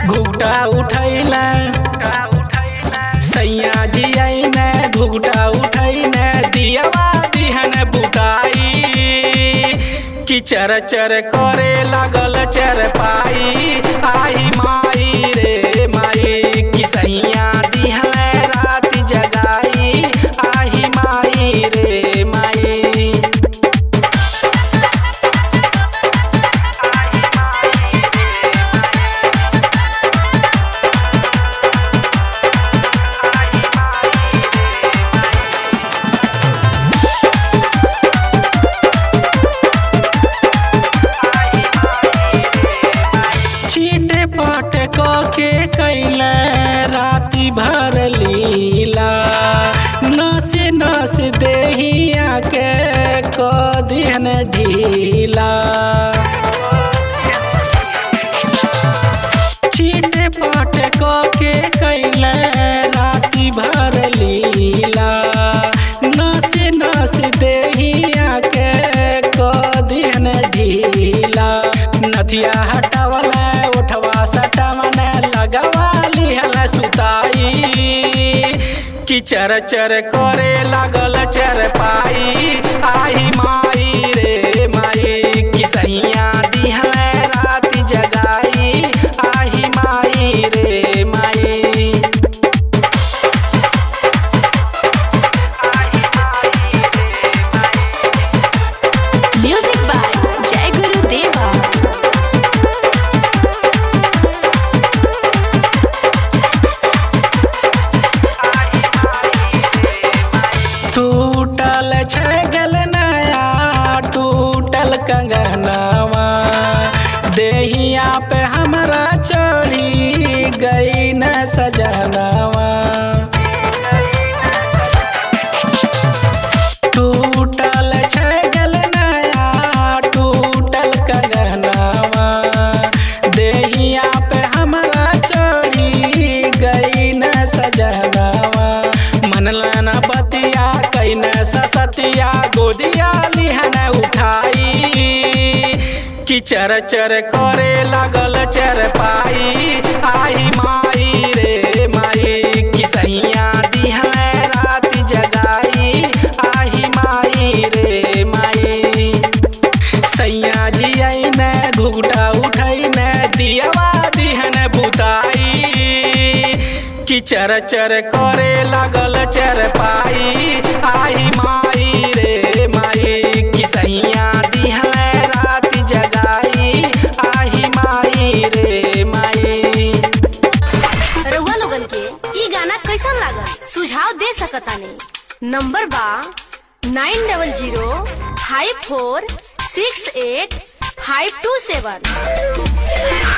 घुघटा उठैले सैया जी आईने घुघटा उठैने दियावा बिहन बुताई कि चर चर करे लागल चर पाई आई माई रे माई कि सैया दिहन रात जगाई आई माई रे माई चीटे पट के कैले राति भर लीला नस नस देहिया के क दिन ढीला चीटे पट के कैले राति भर लीला नस नस देहिया के क दिन ढीला नथिया हटावले उठवा सटावने लगवा लिहल सुताई कि चर चर करे लागल चर पाई आई माई रे माई कि सैया दिहल रात जगाई आई माई रे माई Music by Jai Guru Deva. टूटल छै गल नया टूटल कंगनवा देहिया पे हमरा चढ़ी गई न सजनवा टूटल छै गल नया टूटल कंगनवा देहिया पे हमरा चढ़ी गई न सजनवा मनलन बतिया कैन ससतिया गोदिया लिहन उठाई कि चर चर करे लागल चर पाई आई माई रे माई कि सैया दिहन रात जगाई आई माई रे माई सैया जी आईने घुघटा उठैने दियावा दिहन बुताई कि चर चर करे लागल चर पाई आई माई रे माई कि सैया दिहन रात जगाई आई माई रे माई रउआ लोगन के ई गाना कैसन लागल सुझाव दे सकतानी नंबर बा nine double zero five four six eight five two सेवन